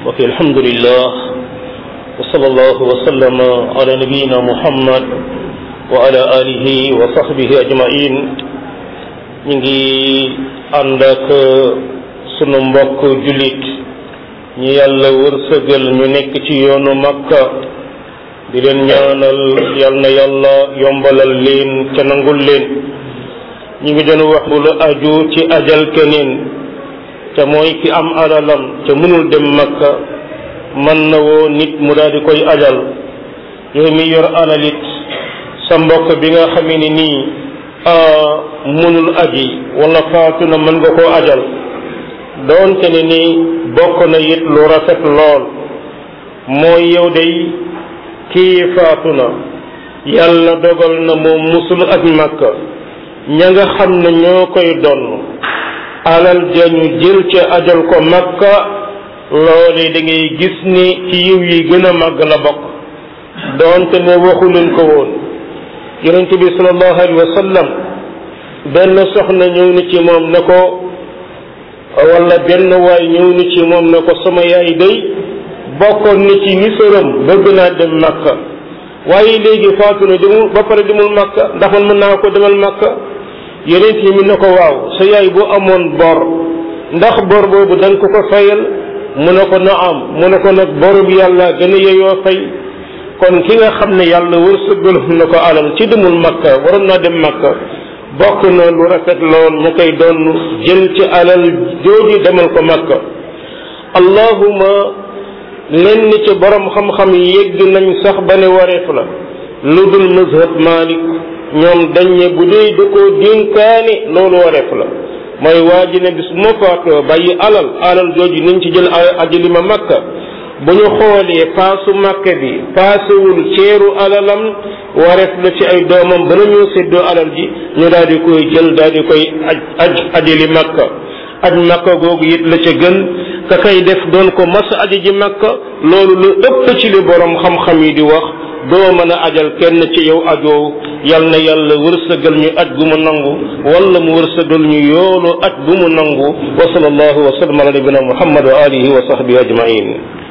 وفي الحمد لله وصلى الله وسلم على نبينا محمد وعلى آله وصحبه أجمعين نيجي عندك sunu mbokk jullit ñi yàlla wërsëgal ñu nekk ci yoonu makka di leen ñaanal yal na yàlla yombalal leen ca nangul leen ñu ngi doon wax lu aju ci ajal keneen te mooy ki am alalam te mënul dem makka mën na woo nit mu daal di koy ajal yow mi yor alalit sa mbokk bi nga xamee ni nii mënul aji wala faatu na mën nga koo ajal doonte ne ni bokk na it lu rafet lool mooy yow day kii faatu na yàlla dogal na moom musul ak makka ña nga xam ne ñoo koy donn alal jañu jël ca ajal ko makka loole da ngay gis ni ci yiw yi gën a màgg la bokk doonte ne waxu leen ko woon yonente bi sallallahu alayhi wa sallam benn soxna ñëw ni ci moom ne ko wala benn waay ñëw ni ci moom ne ko sama yaay day bokkoon ni ci nisaram bëgg naa dem makka waaye léegi faatu na demul ba pare demul makka ndax man mën naa ko demal makka yeneen yi mi ne ko waaw sa yaay bu amoon bor ndax bor boobu da nga ko ko fayal mu ne ko na am mu ne ko nag boru bi yàlla gën a yeyoo fay kon ki nga xam ne yàlla wërsëgal na ko alal ci demul makka waroon naa dem makka bokk na lu rafet lool mu koy doon jël ci alal jooju demal ko makka allahuma lenn ci borom xam-xam yegg nañ sax ba ne wareef la lu dul mazhab malik ñoom dañ ne bu dee da koo dénkaane loolu wareef la mooy waa ji ne bis ma faatoo bàyyi alal alal jooju nañ ci jël ajali ma makka bu ñu xoolee paasu makka bi paasewul ceeru alalam wareef la ci ay doomam bala ñoo séddoo alal ji ñu daal di koy jël daal di koy aj aj ajali makka aj makka googu it la ca gën ka kay def doon ko mas aji ji makka loolu lu ëpp ci li borom xam-xam yi di wax doo mën a ajal kenn ci yow ajoo yal na yàlla wërsëgal ñu aj gu mu nangu wala mu wërsëgal ñu yoolu aj gu mu nangu wa sallallahu wa sallam ala nabina muhammad wa alihi wa sahbihi ajmain